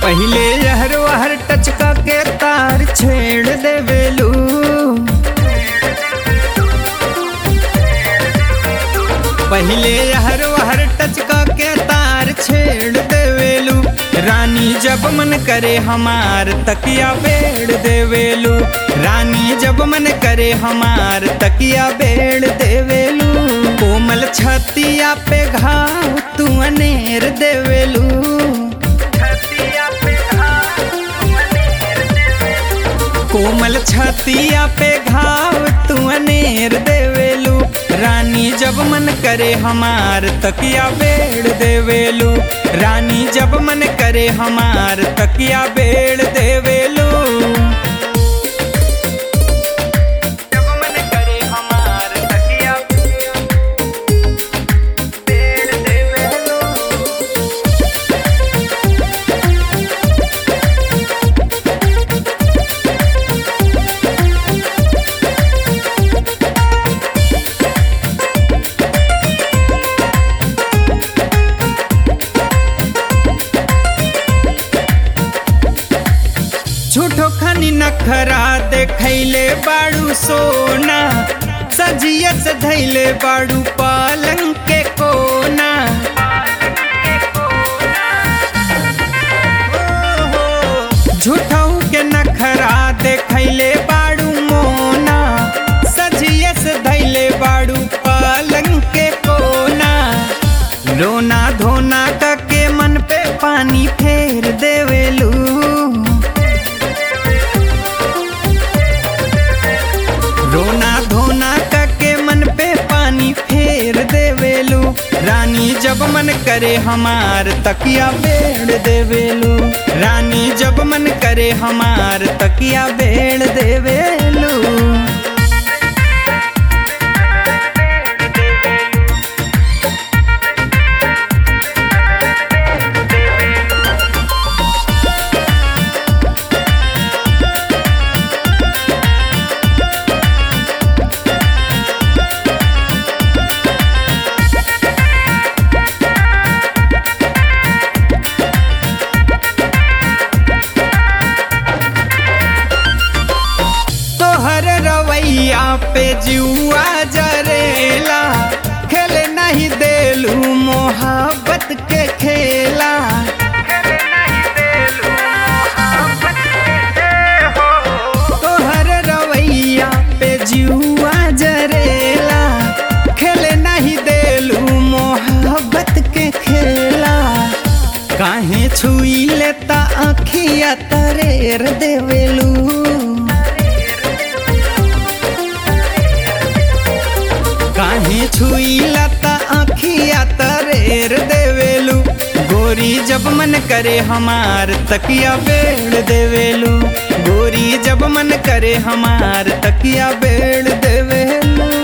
पहिले यहर वहर टचका के तार छेड़ देवेलू पहिले यहर वहर टचका के तार छेड़ देवेलू रानी जब मन करे हमार तकिया बेड़ देवेलू रानी जब मन करे हमार तकिया बेड़ देवेलू कोमल छतिया पे घाव तू अनेर देवेलू कोमल छतिया पे घाव तू अनेर देवेलू रानी जब मन करे हमार तकिया बेड़ देवेलू रानी जब मन करे हमार तकिया बेड़ देवेलू जब मन करे हमार तकिया बेड़ देवेलू झूठो खनी नखरा देखैले बाड़ू सोना सजिया से धैले बाड़ू पालंग के कोना झूठऊ के नखरा देखैले बाड़ू मोना सजिया से धैले बाड़ू पालंग के कोना रोना धोना के मन पे पानी फेर देवेलू रोना धोना के मन पे पानी फेर देवेलू रानी जब मन करे हमार तकिया बेड़ देवेलू रानी जब मन करे हमार तकिया बेड़ देवेलू तोहर रवैया पे जुआ जरेला खेले नहीं देलू मोहब्बत के खेला तोहर रवैया पे जुआ जरेला खेले नहीं देलू मोहब्बत के खेला काहे छुई लेता अखिया तरेर देवेलू काहे छुई लता अखिया तरेर देवेलू गोरी जब मन करे हमार तकिया बेड़ देवेलू गोरी जब मन करे हमार तकिया बेड़ देवेलू